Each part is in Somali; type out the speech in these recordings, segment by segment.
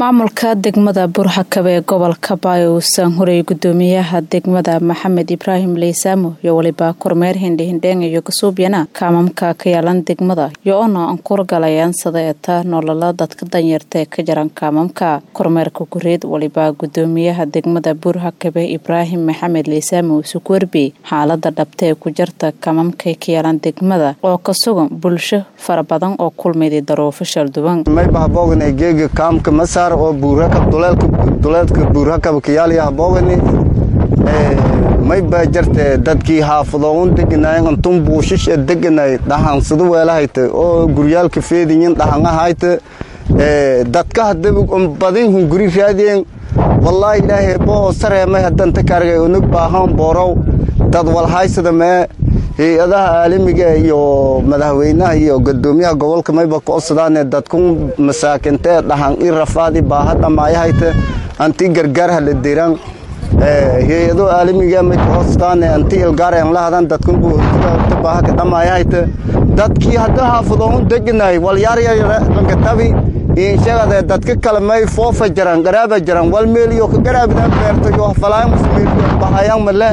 maamulka degmada burxakab ee gobolka baayo uusan horeeyay gudoomiyaha degmada maxamed ibraahim leysaamo iyo weliba kormeer hindhihindheeng iyo kasuubyana kaamamka ka yaalan degmada iyo oona aan kurgalayaan sadaeta nolola dadka danyarta ee ka jaran kaamamka kormeerka gureed waliba gudoomiyaha degmada burxakabe ibraahim maxamed leysaamo isuku werbi xaalada dhabta ee ku jarta kaamamka ka yaalan degmada oo ka sugan bulsho fara badan oo kulmayday daruufo shalduwan geega kaamka masaar oo buurakab duleedka buurakab kayaaliya haboogani may baa jarte dadkii xaafadoon deganayen antun buushisha deganay dhahansadu weelahayta oo guryaalka feediyin dhahangahayta dadka hadabig badin hunguri raadiyeen wallaahi ilaahay boo sareemay hadanta kargay unug baahan boorow dad walhaysada mee hay-adaha caalamiga iyo madaxweynaha iyo gudoomiyaha gobolka mayba koodsadaan dadkun masaakintee dhahan i rafaadi baaha dhamaayahayta anti gargaarha la diraan hay-ado caalamiga may koodsadaan anti ilgaaren lahadan dadkun buurta baaha ka dhamaayahayta dadkii hadda xaafadoon deganay walyaaryarankatabi inshagade dadka kale may foofa jaran garaaba jaran wal meeliyo ka garaabidan beerta yo falaan musmeeliyo bahayaan male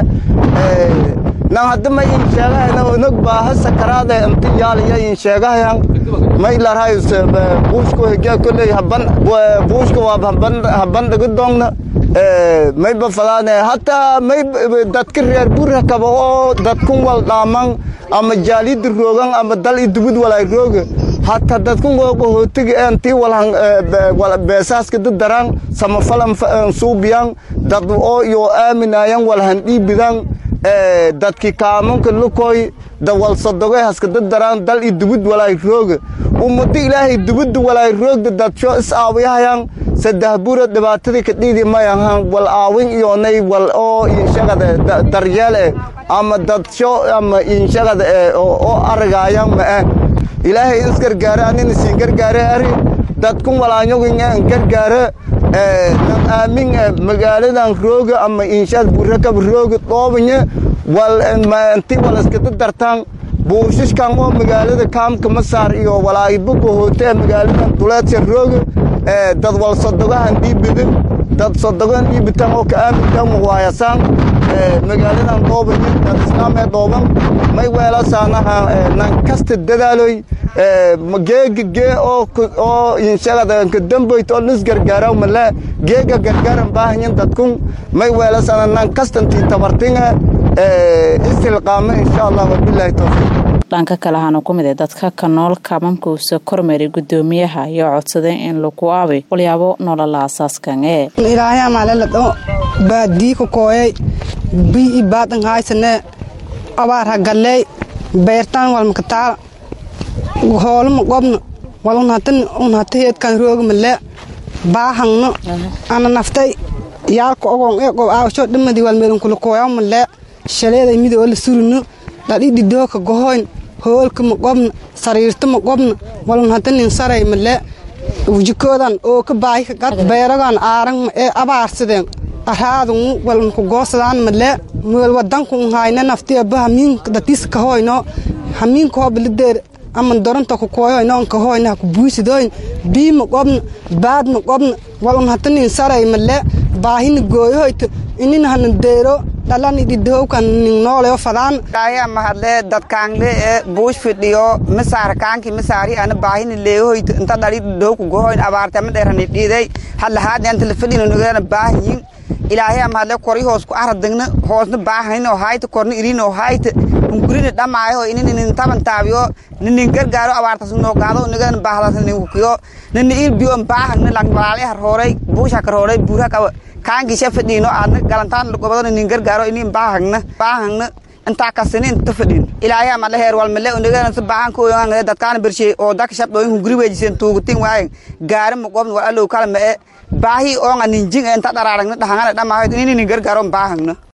nan hadda may in sheegahayna unag baaha sakaraade inti yaaliya in sheegahayan may larhayus buushka hegya kolley haban buushka waa haban dhaga doongna may bafadaane hataa may dadka reer burrakaba oo dadkun wal dhaaman ama jaalida roogan ama dal i dubud walay rooga hataa dadkun qohootiga intii walhan beesaaska dadaraan samafalan suubiyan dad oo iyo aaminayan walhan dhiibidan dadki kaamanka lukoy dawalsadogoy haskadadaraan dal i dubud walaay rooga ummado ilaahay dubudda walaay roogda dadsho is aawiyahayan saddex bura dhibaatadii ka dhiidi mayahan wal aawin iyonay wal oo inshagada daryeel eh ama dadsho ama inshagada eh oo aragaayan ma'e ilaahay is gargaare anina siin gargaare ari dadkun walaanyogin gargaare nan aamin magaaladan rooga ama inshaad burakab rooga dhoobanya walnti walaskada dartaan buushishkan oo magaalada kaamka masaar iyo walaayibuga hootee magaaladan duleedsa rooga dad wal sodogahan dhiibidin dad sodogan dhiibitan oo ka aaminkan muwaayasaan magaaladan dhoobanya dad islaamee dhooban may weelasaanaha nan kasta dadaaloy geega gee oo inshagada kadamboyt oo nis gargaaraw male geega gargaaran baahanyin dadkun may weelasana nan kastantii tabartinga istilqaama insha allah wabilaahi towfiiq dhanka kale ahaana ku mid ee dadka ka nool kaamamka uusa kormeeray gudoomiyaha ayaa codsadeen in lagu aabay walyaabo nolola asaaskan ee ilaahay amaaleladho baadii ka kooyay bii i baadan haysane abaar hagalley beertaan walmakataal hoolama gobna walun hata heedkan roogmale baahangno ana naftay yaalka ogon ee gob aawasho dhamadi walmeelunkula kooyamale shaleeday midi oo la surino dhadhidhidooka gohoyn hoolka ma gobna sariirta ma gobna walun hata nin saray male wujikoodan oo ka baahi ka gad beeragan aaran ee abaarsadeen araadungu walunku goosadaan male meel wadanku hayna naftiaba hamiinka datiisa kahoyno hamiinka hoobalideer ama doronta ku kooyoy noonka hoyna ku buusidoyn bii ma qobna baad ma qobna walun hata nin saray male baahina gooyohoyta inin hana deero dhalani dhidhowkan nin nooleyo fadaan dhaaya mahadle dadkaangle ee buush fidhiyo masaar kaanki masaari ana baahina leeyohoyta inta dhali dhidhowku gohoyn abaartama dheerani dhiiday hadlahaadni anta la fidhino nagana baahiyin ilaahay mahadle kori hoos ku aradagna hoosna baahanin oo hayta korna irin oo hayta hungurina dhamaayo inin nin taban taabiyo nin gargaaro abaartas noo gaado nigan baahdas nin kuyo nin il biyo baahag nin lag malaale har horay buusha kar horay buura ka kaangi chef fadhiino aadna galantaan gobado nin gargaaro inin baahagna baahagna inta kasini inta fadhin ilaahay ama heer wal male unigan sa baahan ko yang dadkaan birshe oo dak shab dooyin hunguri wejisen tuugutin waay gaari ma gobn waa alow kala ma baahi oo nga ninjing inta dhararagna dhahangana dhamaayo inin gargaaro baahagna